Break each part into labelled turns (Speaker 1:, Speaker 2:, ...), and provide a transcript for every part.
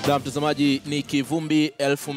Speaker 1: Na mtazamaji, ni Kivumbi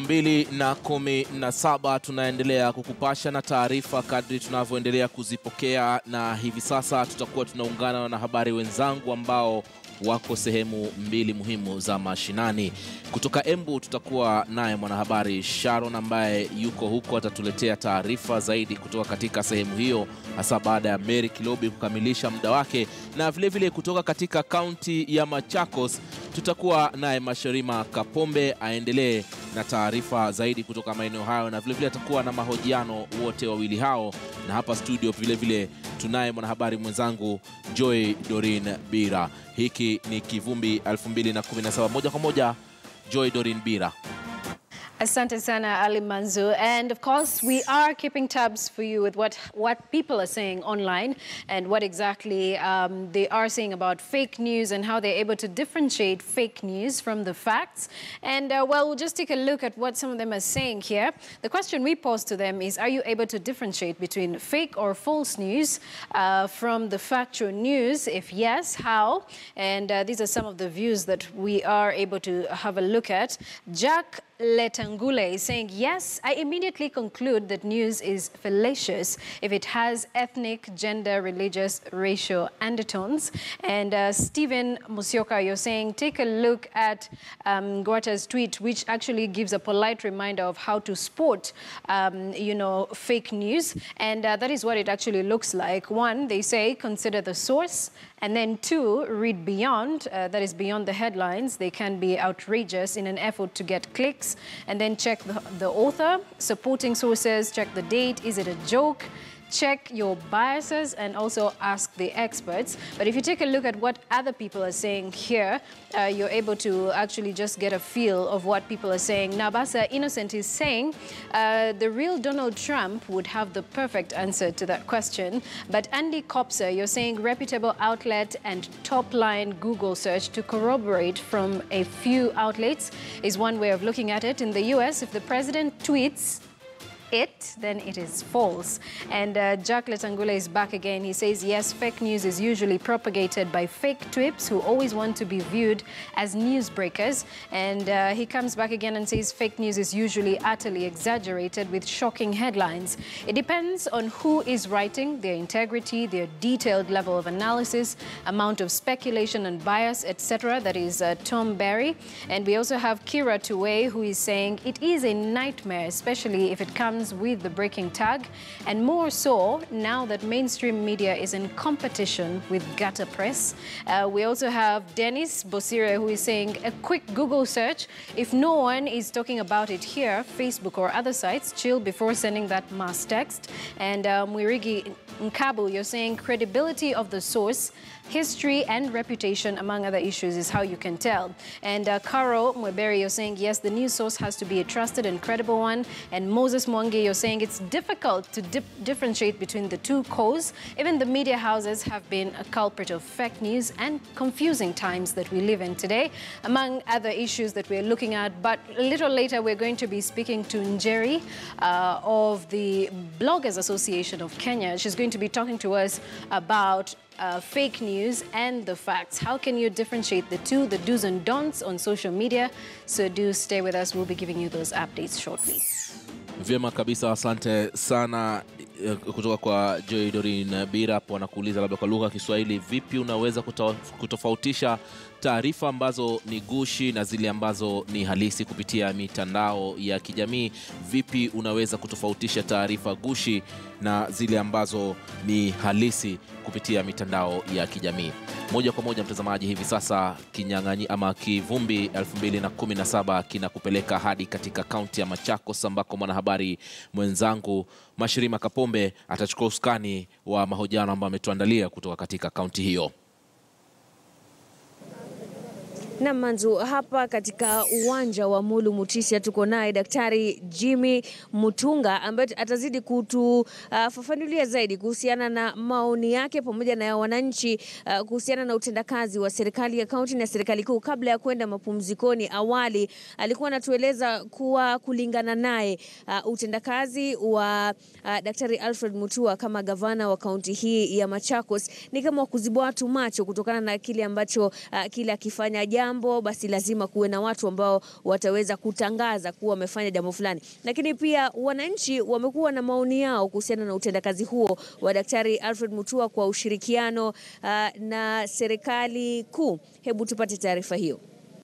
Speaker 1: 2017 tunaendelea kukupasha na taarifa kadri tunavyoendelea kuzipokea, na hivi sasa tutakuwa tunaungana na habari wenzangu ambao wako sehemu mbili muhimu za mashinani. Kutoka Embu tutakuwa naye mwanahabari Sharon ambaye yuko huko, atatuletea taarifa zaidi kutoka katika sehemu hiyo, hasa baada ya Mary Kilobi kukamilisha muda wake, na vilevile vile kutoka katika kaunti ya Machakos tutakuwa naye Masharima Kapombe aendelee na taarifa zaidi kutoka maeneo hayo, na vilevile atakuwa na mahojiano wote wawili hao, na hapa studio vilevile tunaye mwanahabari mwenzangu Joy Dorin Bira. Hiki ni Kivumbi 2017 moja kwa moja. Joy Dorin Bira.
Speaker 2: Asante sana Ali Manzu. And of course, we are keeping tabs for you with what, what people are saying online and what exactly um, they are saying about fake news and how they're able to differentiate fake news from the facts. And uh, well, we'll just take a look at what some of them are saying here. The question we posed to them is, are you able to differentiate between fake or false news uh, from the factual news? If yes, how? And uh, these are some of the views that we are able to have a look at. Jack Letangule is saying, yes, I immediately conclude that news is fallacious if it has ethnic, gender, religious, racial undertones. And uh, Stephen Musioka, you're saying, take a look at um, Guata's tweet, which actually gives a polite reminder of how to spot, um, you know, fake news. And uh, that is what it actually looks like. One, they say, consider the source. And then two, read beyond, uh, that is beyond the headlines. They can be outrageous in an effort to get clicks. And then check the, the author, supporting sources, check the date, is it a joke? check your biases and also ask the experts. But if you take a look at what other people are saying here, uh, you're able to actually just get a feel of what people are saying. Nabasa Innocent is saying uh, the real Donald Trump would have the perfect answer to that question. But Andy Kopser, you're saying reputable outlet and top line Google search to corroborate from a few outlets is one way of looking at it. In the US, if the president tweets, it, then it is false. And uh, Jack Letangula is back again. He says, yes, fake news is usually propagated by fake twips who always want to be viewed as newsbreakers. And uh, he comes back again and says fake news is usually utterly exaggerated with shocking headlines. It depends on who is writing, their integrity, their detailed level of analysis, amount of speculation and bias, etc. That is uh, Tom Barry. And we also have Kira Tuwe, who is saying it is a nightmare, especially if it comes with the breaking tag, and more so now that mainstream media is in competition with gutter press. Uh, we also have Dennis Bosire, who is saying a quick Google search. If no one is talking about it here, Facebook or other sites, chill before sending that mass text. And uh, Mwirigi Nkabu, you're saying credibility of the source history and reputation, among other issues, is how you can tell. And uh, Caro Mweberi, you're saying, yes, the news source has to be a trusted and credible one. And Moses Mwangi, you're saying it's difficult to dip differentiate between the two cause. Even the media houses have been a culprit of fake news and confusing times that we live in today, among other issues that we're looking at. But a little later, we're going to be speaking to Njeri uh, of the Bloggers Association of Kenya. She's going to be talking to us about uh, fake news and the facts. How can you differentiate the two, the do's and don'ts on social media? So do stay with us. We'll be giving you those updates shortly.
Speaker 1: Vyema kabisa, asante sana eh, kutoka kwa Joy Dorin Bira. Hapo anakuuliza labda kwa lugha ya Kiswahili, vipi unaweza kuto, kutofautisha taarifa ambazo ni gushi na zile ambazo ni halisi kupitia mitandao ya kijamii? Vipi unaweza kutofautisha taarifa gushi na zile ambazo ni halisi kupitia mitandao ya kijamii? Moja kwa moja, mtazamaji, hivi sasa kinyang'anyi ama kivumbi 2017 kinakupeleka hadi katika kaunti ya Machakos ambako mwanahabari mwenzangu Mashirima Kapombe atachukua usukani wa mahojiano ambayo ametuandalia kutoka katika kaunti hiyo.
Speaker 3: Na Manzu, hapa katika uwanja wa Mulu Mutisia tuko naye Daktari Jimmy Mutunga ambaye atazidi kutufafanulia uh, zaidi kuhusiana na maoni yake pamoja na ya wananchi uh, kuhusiana na utendakazi wa serikali ya kaunti na serikali kuu. Kabla ya kwenda mapumzikoni, awali alikuwa anatueleza kuwa kulingana naye uh, utendakazi wa uh, Daktari Alfred Mutua kama gavana wa kaunti hii ya Machakos ni kama kuzibwa watu macho kutokana na kile ambacho uh, kile akifanya jana jambo, basi lazima kuwe na watu ambao wataweza kutangaza kuwa wamefanya jambo fulani. Lakini pia wananchi wamekuwa na maoni yao kuhusiana na utendakazi huo wa Daktari Alfred Mutua kwa ushirikiano uh, na serikali kuu. Hebu tupate taarifa hiyo.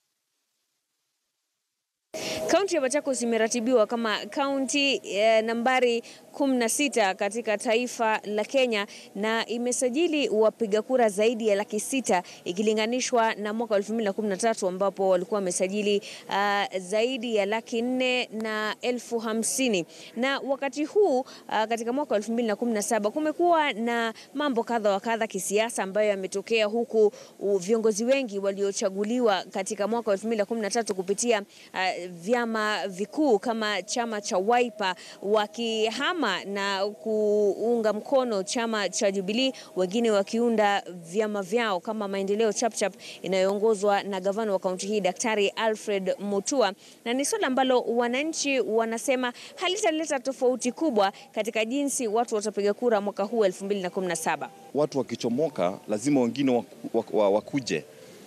Speaker 3: Kaunti ya Machakos imeratibiwa kama kaunti eh, nambari 16 katika taifa la Kenya na imesajili wapiga kura zaidi ya laki sita ikilinganishwa na mwaka 2013 ambapo walikuwa wamesajili uh, zaidi ya laki nne na elfu hamsini na wakati huu uh, katika mwaka 2017 kumekuwa na mambo kadha wa kadha kisiasa ambayo yametokea huku uh, viongozi wengi waliochaguliwa katika mwaka 2013 kupitia uh, vyama vikuu kama chama cha Wiper wakihama na kuunga mkono chama cha Jubilee, wengine wakiunda vyama vyao kama Maendeleo Chapchap inayoongozwa na gavana wa kaunti hii Daktari Alfred Mutua, na ni swala ambalo wananchi wanasema halitaleta tofauti kubwa katika jinsi watu watapiga kura mwaka huu 2017.
Speaker 4: Watu wakichomoka lazima wengine waku, waku, wakuje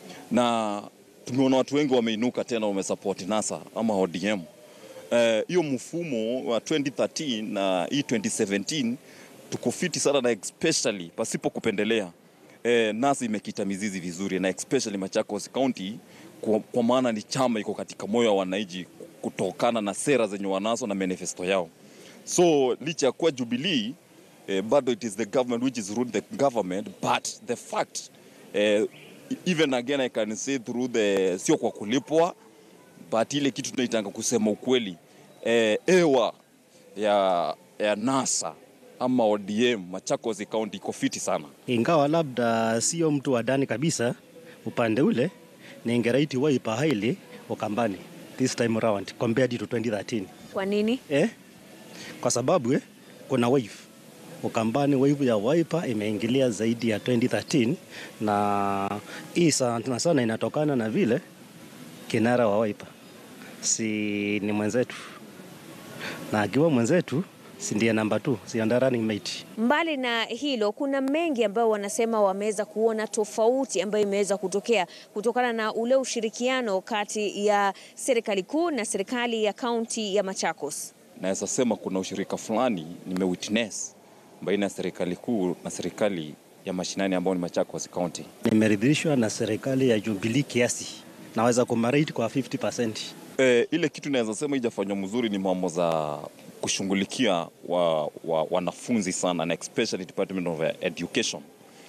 Speaker 4: na tumeona watu wengi wameinuka tena wamesapoti NASA ama ODM. Hiyo uh, mfumo wa 2013 na hii 2017 tuko fiti sana na especially pasipo kupendelea uh, NASA imekita mizizi vizuri na especially Machakos County kwa, kwa maana ni chama iko katika moyo wa wananchi kutokana na sera zenye wanazo na manifesto yao. So licha ya kuwa Jubilee uh, bado it is the government which is ruling the government but the fact uh, even again I can say through the sio kwa kulipwa but ile kitu tunaitanga kusema ukweli eh, ewa ya, ya NASA ama ODM Machakos County iko fiti sana,
Speaker 5: ingawa labda sio mtu wa ndani kabisa upande ule, ningeraiti Wiper highly Ukambani this time around compared to 2013.
Speaker 3: Kwa nini?
Speaker 5: Eh, kwa sababu eh, kuna wave Ukambani wave ya Wiper imeingilia zaidi ya 2013 na hii sana sana inatokana na vile kinara wa Wiper si ni mwenzetu, na akiwa mwenzetu si ndiye namba 2 si ndiye running mate.
Speaker 3: Mbali na hilo, kuna mengi ambayo wanasema wameweza kuona tofauti ambayo imeweza kutokea kutokana na ule ushirikiano kati ya serikali kuu na serikali ya kaunti ya Machakos.
Speaker 4: Naweza sema kuna ushirika fulani nimewitness baina ya serikali kuu na serikali ya mashinani ambao ni Machakos County.
Speaker 5: Nimeridhishwa na serikali ya Jubilee kiasi, naweza kumarate kwa 50%.
Speaker 4: E, ile kitu naweza sema ijafanywa mzuri ni mambo za kushughulikia wa, wa, wanafunzi sana na especially Department of Education.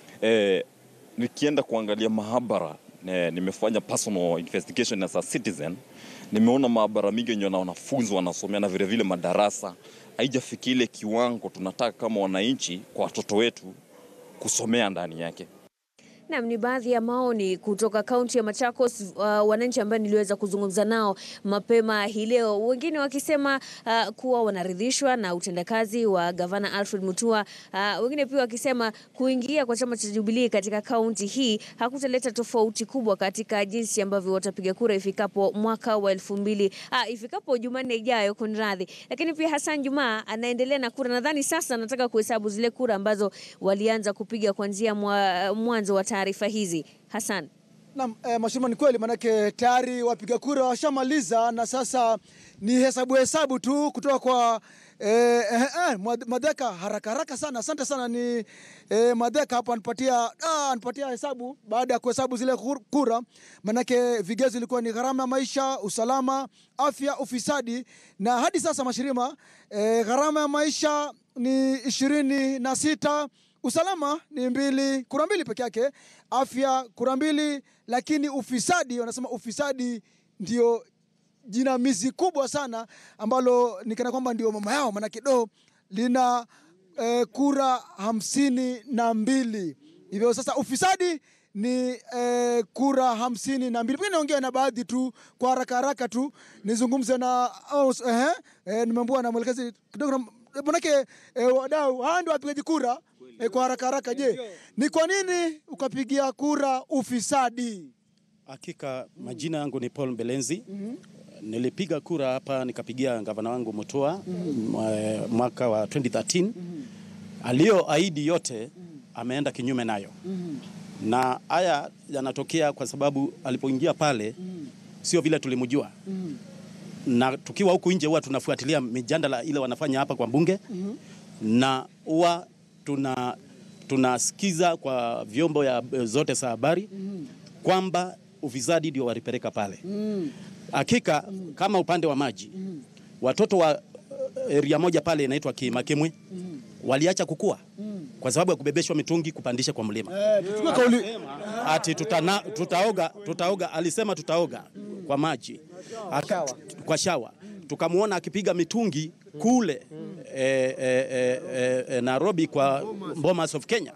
Speaker 4: E, nikienda kuangalia mahabara ne, nimefanya personal investigation as a citizen, nimeona maabara mingi yenye na wanafunzi wanasomea na vilevile madarasa haijafikia ile kiwango tunataka kama wananchi kwa watoto wetu kusomea ndani yake.
Speaker 3: Naam, ni baadhi ya maoni kutoka kaunti ya Machakos, uh, wananchi ambao niliweza kuzungumza nao mapema hii leo, wengine wakisema uh, kuwa wanaridhishwa na utendakazi wa gavana Alfred Mutua, uh, wengine pia wakisema kuingia kwa chama cha Jubilee katika kaunti hii hakutaleta tofauti kubwa katika jinsi ambavyo watapiga kura ifikapo mwaka wa elfu mbili uh, ifikapo Jumanne ijayo, kunradhi. Lakini pia Hassan Juma anaendelea na kura, nadhani sasa anataka kuhesabu zile kura ambazo walianza kupiga kuanzia mwa, mwanzo wa taarifa hizi Hassan.
Speaker 6: Naam, eh, Mashirima, ni kweli manake tayari wapiga kura washamaliza na sasa ni hesabu hesabu tu kutoka kwa eh, eh, eh, Madheka haraka haraka sana. Asante sana ni eh, Madheka hapo anipatia ah, anipatia hesabu baada ya kuhesabu zile kura, manake vigezo ilikuwa ni gharama ya maisha, usalama, afya, ufisadi na hadi sasa Mashirima, eh, gharama ya maisha ni ishirini na sita usalama ni mbili, kura mbili peke yake, afya kura mbili, lakini ufisadi, wanasema ufisadi ndio jinamizi kubwa sana ambalo nikana kwamba ndio mama yao, maanake do lina eh, kura hamsini na mbili hivyo sasa ufisadi ni eh, kura hamsini na mbili. Pengine naongea na baadhi tu kwa haraka haraka tu nizungumze na oh, eh, eh, nimeambiwa na mwelekezi kidogo manake eh, wadau hawa ndio wapigaji kura eh, kwa haraka haraka. Je, ni kwa nini ukapigia kura ufisadi?
Speaker 7: Hakika majina yangu ni Paul Mbelenzi. Nilipiga kura hapa nikapigia gavana wangu Mutua mwaka wa 2013 aliyoahidi yote ameenda kinyume nayo. na haya yanatokea kwa sababu alipoingia pale sio vile tulimjua na tukiwa huku nje huwa tunafuatilia mijadala ile wanafanya hapa kwa bunge na huwa tuna tunasikiza kwa vyombo ya zote za habari kwamba ufisadi ndio walipeleka pale. Hakika kama upande wa maji watoto wa uh, area moja pale inaitwa Kimakimwe waliacha kukua kwa sababu ya kubebeshwa mitungi kupandisha kwa mlima
Speaker 6: Tuchukue kauli
Speaker 7: ati tutana, tutaoga, tutaoga, alisema tutaoga kwa maji Aka, kwa shawa. Tukamwona akipiga mitungi kule eh, eh, eh, eh, eh, Nairobi kwa Bomas of Kenya.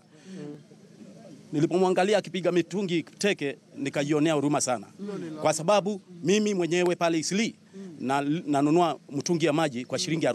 Speaker 7: Nilipomwangalia akipiga mitungi teke nikajionea huruma sana, kwa sababu mimi mwenyewe pale Isli na nanunua mtungi ya maji kwa shilingi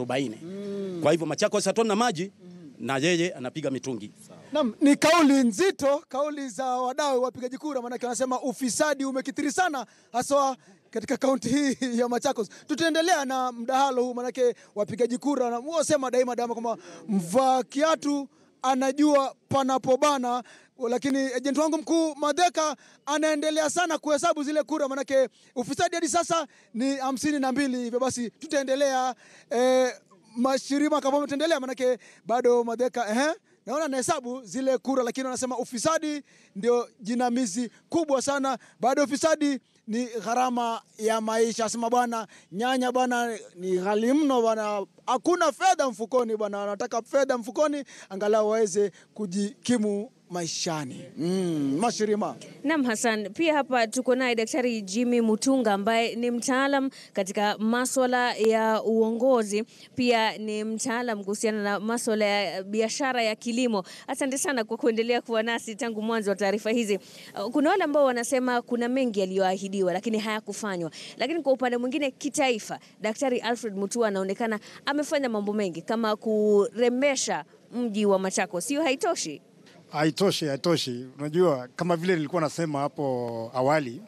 Speaker 7: 40. Kwa hivyo Machakos hatuna maji na yeye anapiga mitungi.
Speaker 6: Naam, ni kauli nzito, kauli za wadau wapigaji kura, maanake wanasema ufisadi umekithiri sana haswa katika kaunti hii ya Machakos. Tutaendelea na mdahalo huu, maanake wapigaji kura na wasema daima daima kwamba mvaa kiatu anajua panapobana, lakini ejenti wangu mkuu Madheka anaendelea sana kuhesabu zile kura, maanake ufisadi hadi sasa ni hamsini na mbili. Hivyo basi tutaendelea eh, mashirima kama tutaendelea, maanake bado Madheka ehe naona anahesabu zile kura, lakini wanasema ufisadi ndio jinamizi kubwa sana. Baada ya ufisadi ni gharama ya maisha. Asema bwana, nyanya bwana ni ghali mno bwana, hakuna fedha mfukoni bwana, wanataka fedha mfukoni angalau waweze kujikimu maishani. Mm, mashirima
Speaker 3: Naam, Hassan, pia hapa tuko naye Daktari Jimmy Mutunga ambaye ni mtaalam katika maswala ya uongozi, pia ni mtaalam kuhusiana na maswala ya biashara ya kilimo. Asante sana kwa kuendelea kuwa nasi tangu mwanzo wa taarifa hizi. Uh, Kuna wale ambao wanasema kuna mengi yaliyoahidiwa lakini hayakufanywa, lakini kwa upande mwingine kitaifa, Daktari Alfred Mutua anaonekana amefanya mambo mengi kama kurembesha mji wa Machakos. Sio haitoshi?
Speaker 8: Haitoshi, haitoshi. Unajua, kama vile nilikuwa nasema hapo awali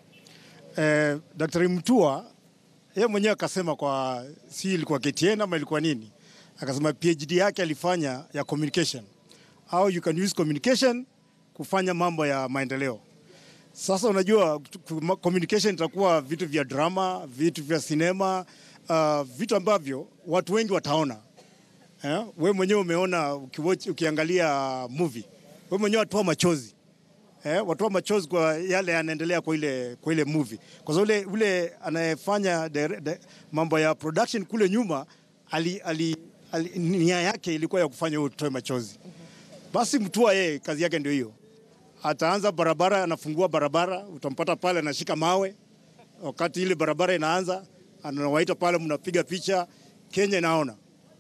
Speaker 8: eh, Daktari Mtua yeye mwenyewe akasema kwa si ilikuwa KTN ama ilikuwa nini, akasema PhD yake alifanya ya communication, how you can use communication kufanya mambo ya maendeleo. Sasa unajua ku- communication itakuwa vitu vya drama, vitu vya sinema, uh, vitu ambavyo watu wengi wataona eh? We mwenyewe umeona ukiwatch, ukiangalia movie we mwenyewe watoa machozi eh? watoa machozi kwa yale yanaendelea kwa ile, kwa ile movie kwa sababu ule, ule anayefanya dire- di- mambo ya production kule nyuma ali, ali, ali, nia yake ilikuwa ya kufanya wewe utoe machozi. Basi Mtua yeye kazi yake ndio hiyo, ataanza barabara, anafungua barabara, utampata pale anashika mawe wakati ile barabara inaanza, anawaita pale, mnapiga picha, Kenya inaona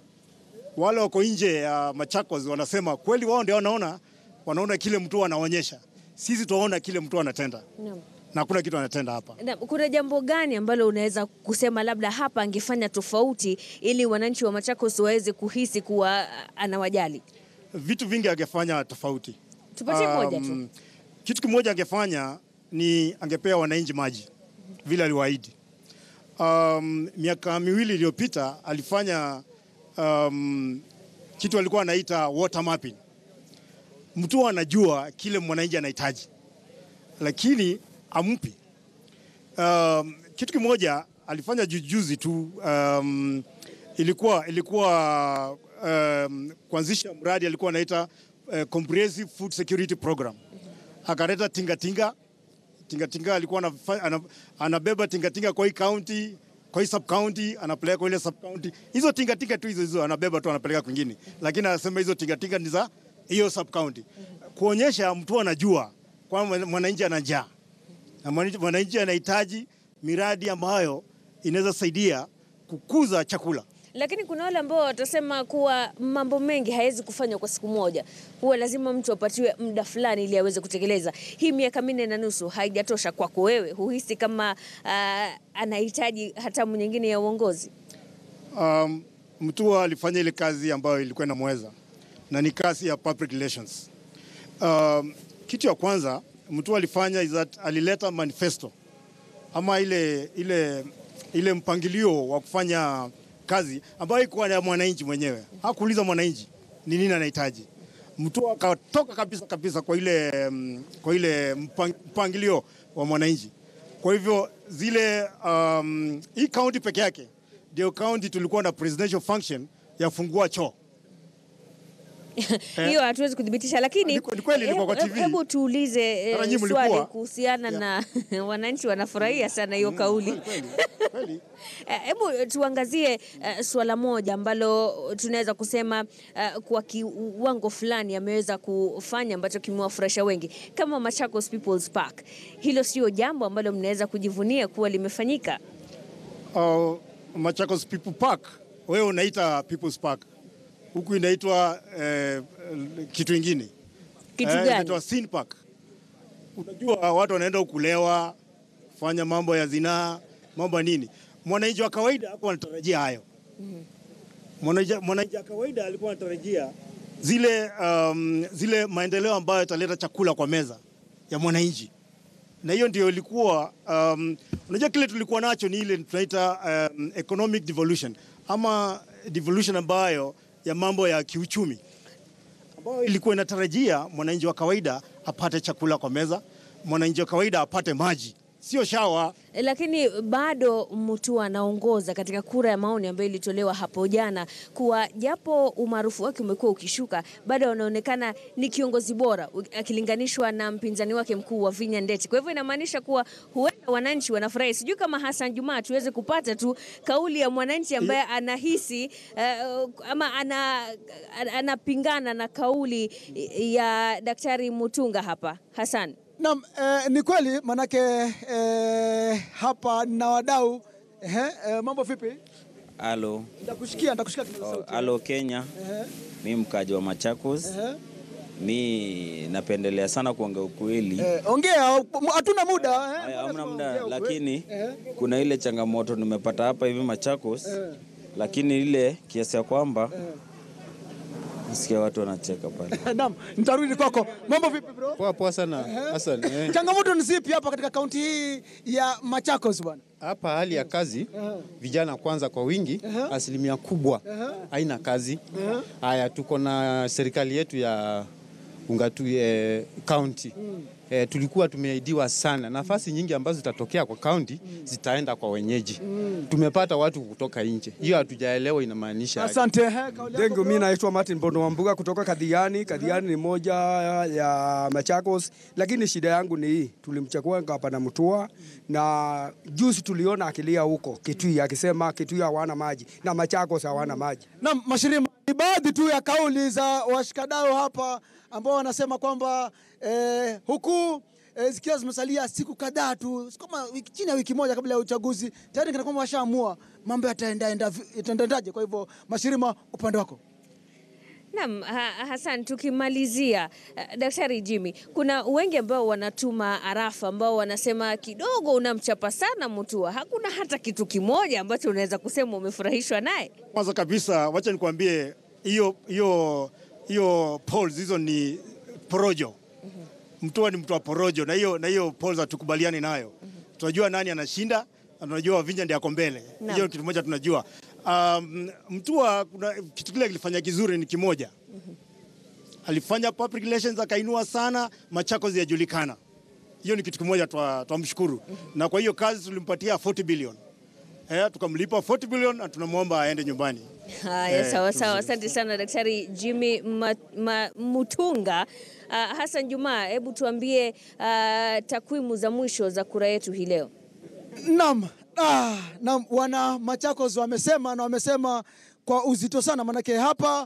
Speaker 8: wale wako nje ya Machakos wanasema kweli wao ndio wanaona, wanaona kile mtu anaonyesha. Sisi tunaona kile mtu anatenda
Speaker 3: Naam.
Speaker 8: na hakuna kitu anatenda hapa.
Speaker 3: Na, kuna jambo gani ambalo unaweza kusema labda hapa angefanya tofauti ili wananchi wa Machakos waweze kuhisi kuwa ah, anawajali?
Speaker 8: Vitu vingi angefanya tofauti.
Speaker 3: Tupatie moja tu.
Speaker 8: Um, Kitu kimoja angefanya ni angepea wananchi maji vile aliwaahidi. Um, miaka miwili iliyopita alifanya um, kitu alikuwa anaita water mapping. Mtu anajua kile mwananchi anahitaji, lakini ampi. Um, kitu kimoja alifanya jujuzi tu um, ilikuwa ilikuwa um, kuanzisha mradi alikuwa anaita uh, comprehensive food security program. Akaleta tingatinga tingatinga, alikuwa anafa- ana- anabeba tingatinga kwa hii county kwa hii sub county anapeleka kwa ile sub county. Hizo tingatinga tu hizo hizo anabeba tu anapeleka kwingine, lakini anasema hizo tingatinga ni za hiyo sub county, kuonyesha mtu anajua kwamba mwananchi ana njaa na mwananchi- mwananchi anahitaji miradi ambayo inaweza saidia kukuza chakula.
Speaker 3: Lakini kuna wale ambao watasema kuwa mambo mengi hayawezi kufanywa kwa siku moja, huwa lazima mtu apatiwe muda fulani ili aweze kutekeleza. Hii miaka minne na nusu haijatosha kwako wewe? Huhisi kama ah, anahitaji hatamu nyingine ya uongozi?
Speaker 8: Um, Mtua alifanya ile kazi ambayo ilikuwa inamweza na ni kazi ya public relations. Um, kitu ya kwanza Mtua alifanya is that alileta manifesto ama ile, ile, ile mpangilio wa kufanya kazi ambayo ikuwa ya mwananchi mwenyewe. Hakuuliza mwananchi ni nini anahitaji, Mutua akatoka kabisa kabisa kwa ile, mm, kwa ile mpang- mpangilio wa mwananchi. Kwa hivyo zile um, hii kaunti peke yake ndio kaunti tulikuwa na presidential function ya fungua choo.
Speaker 3: hiyo hatuwezi kuthibitisha, lakini
Speaker 8: Ni kwe- ni kweli ilikuwa kwa
Speaker 3: hebu-
Speaker 8: TV.
Speaker 3: hebu tuulize eh,
Speaker 8: Mara nyinyi
Speaker 3: swali
Speaker 8: mlikuwa.
Speaker 3: kuhusiana na wananchi wanafurahia sana hiyo kauli.
Speaker 8: Kweli.
Speaker 3: Eh, Hebu tuangazie uh, suala moja ambalo tunaweza kusema uh, kwa kiwango fulani ameweza kufanya ambacho kimewafurahisha wengi kama Machakos People's Park. Hilo sio jambo ambalo mnaweza kujivunia kuwa limefanyika.
Speaker 8: uh, Machakos People Park, wewe unaita People's Park, huku inaitwa eh, kitu ingine
Speaker 3: Kitu
Speaker 8: Eh,
Speaker 3: gani?
Speaker 8: inaitwa Sin Park. Unajua watu wanaenda kulewa, kufanya mambo ya zinaa, mambo ya nini. Mwananchi wa kawaida hakuwa anatarajia hayo. Mwananchi mwananchi wa kawaida alikuwa anatarajia zile, um, zile maendeleo ambayo yataleta chakula kwa meza ya mwananchi na hiyo ndio ilikuwa um, unajua kile tulikuwa nacho ni ile tunaita um, economic devolution ama devolution ambayo ya mambo ya kiuchumi ambayo ilikuwa inatarajia mwananchi wa kawaida apate chakula kwa meza, mwananchi wa kawaida apate maji, sio shawa.
Speaker 3: Lakini bado Mutua anaongoza katika kura ya maoni ambayo ilitolewa hapo jana, kuwa japo umaarufu wake umekuwa ukishuka, bado anaonekana ni kiongozi bora u- akilinganishwa na mpinzani wake mkuu wa Vinya Ndeti. Kwa hivyo inamaanisha kuwa huenda wananchi wanafurahi. Sijui kama Hassan Juma tuweze kupata tu kauli ya mwananchi ambaye anahisi uh, ama ana, ana- anapingana na kauli ya Daktari Mutunga hapa. Hassan.
Speaker 6: Naam, eh, ni kweli manake eh, hapa na wadau eh, eh, mambo vipi?
Speaker 9: Halo,
Speaker 6: Nitakushikia, nitakushikia kidogo
Speaker 9: oh,
Speaker 6: sauti.
Speaker 9: halo Kenya.
Speaker 6: Ehe,
Speaker 9: Mi mkaji wa Machakos.
Speaker 6: ehe.
Speaker 9: Mi napendelea sana kuongea ukweli.
Speaker 6: Eh, ongea, hatuna muda eh.
Speaker 9: Haya, hamna muda,
Speaker 6: Ongea ukweli.
Speaker 9: lakini
Speaker 6: Eh,
Speaker 9: kuna ile changamoto nimepata hapa hivi Machakos,
Speaker 6: eh,
Speaker 9: lakini ile kiasi ya kwamba
Speaker 6: eh.
Speaker 9: nasikia watu wanacheka pale.
Speaker 6: Naam, nitarudi kwako. Mambo vipi bro?
Speaker 10: Poa poa sana Hassan. Eh,
Speaker 6: Changamoto ni zipi hapa katika kaunti hii ya Machakos bwana?
Speaker 10: Hapa hali ya kazi vijana kwanza kwa wingi, asilimia kubwa haina kazi. Haya, tuko na serikali yetu ya Ungatu eh, county eh, tulikuwa tumeahidiwa sana nafasi nyingi ambazo zitatokea kwa county zitaenda kwa wenyeji. Tumepata watu kutoka nje, hiyo hatujaelewa inamaanisha aje.
Speaker 6: Asante. eh, kauli yako
Speaker 11: Dengu,
Speaker 6: bro?
Speaker 11: mi naitwa Martin Bondo Wambuga kutoka Kadhiani. Kadhiani ni moja ya Machakos, lakini shida yangu ni hii, tulimchagua gavana Mutua na juzi tuliona akilia huko Kitui akisema Kitui hawana maji na Machakos hawana maji.
Speaker 6: Naam, Mashirima, ni baadhi tu ya kauli za washikadau hapa ambao wanasema kwamba eh, huku eh, zikiwa zimesalia siku kadhaa tu siku kama wiki, chini ya wiki moja kabla ya uchaguzi tayari kana kwamba washaamua mambo yataendaenda vi- yataendaje. Kwa hivyo Mashirima, upande wako
Speaker 3: Naam, ha Hassan, tukimalizia uh, Daktari Jimmy, kuna wengi ambao wanatuma arafa ambao wanasema kidogo unamchapa sana Mutua. Hakuna hata kitu kimoja ambacho unaweza kusema umefurahishwa naye.
Speaker 8: Kwanza kabisa, wacha nikwambie hiyo hiyo hiyo polls hizo ni porojo. Mtua ni mtu wa porojo, na hiyo na hiyo polls hatukubaliani nayo. Tunajua nani anashinda na tunajua Wavinya ndiye ako mbele.
Speaker 3: Naam.
Speaker 8: Hiyo kitu moja tunajua. Um, Mtua kuna kitu kile kilifanya kizuri ni kimoja. Alifanya public relations akainua sana, Machakos yajulikana. Hiyo ni kitu kimoja twa- twamshukuru. Na kwa hiyo kazi tulimpatia 40 billion. Eh, tukamlipa 40 billion na tunamwomba aende nyumbani.
Speaker 3: Haya,
Speaker 8: Eh,
Speaker 3: sawa
Speaker 8: tuzuri.
Speaker 3: sawa, asante sana Daktari Jimmy ma, ma, Mutunga. Uh, Hassan Juma, hebu tuambie uh, takwimu za mwisho za kura yetu hii leo.
Speaker 6: Naam, ah, naam, wana Machakos wamesema na wamesema kwa uzito sana, manake hapa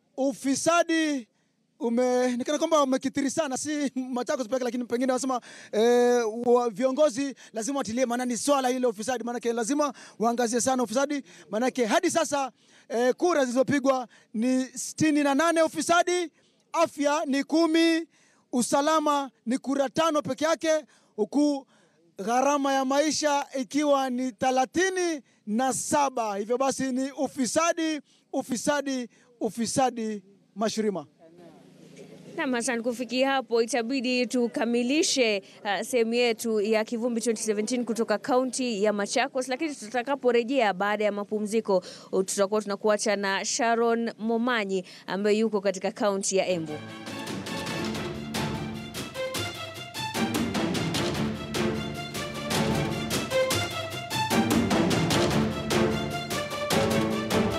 Speaker 6: ufisadi umeonekana kwamba umekithiri sana, si Machakos pekee, lakini pengine wanasema eh, wa viongozi lazima watilie maanani swala hili la ufisadi, manake lazima waangazie sana ufisadi, manake hadi sasa eh, kura zilizopigwa ni sitini na nane ufisadi, afya ni kumi, usalama ni kura tano peke yake, huku gharama ya maisha ikiwa ni thelathini na saba. Hivyo basi ni ufisadi, ufisadi, ufisadi, Mashirima.
Speaker 3: Nam, asante. Kufikia hapo, itabidi tukamilishe uh, sehemu yetu ya Kivumbi 2017 kutoka kaunti ya Machakos, lakini tutakaporejea baada ya mapumziko, tutakuwa tunakuacha na Sharon Momanyi ambaye yuko katika kaunti ya Embu.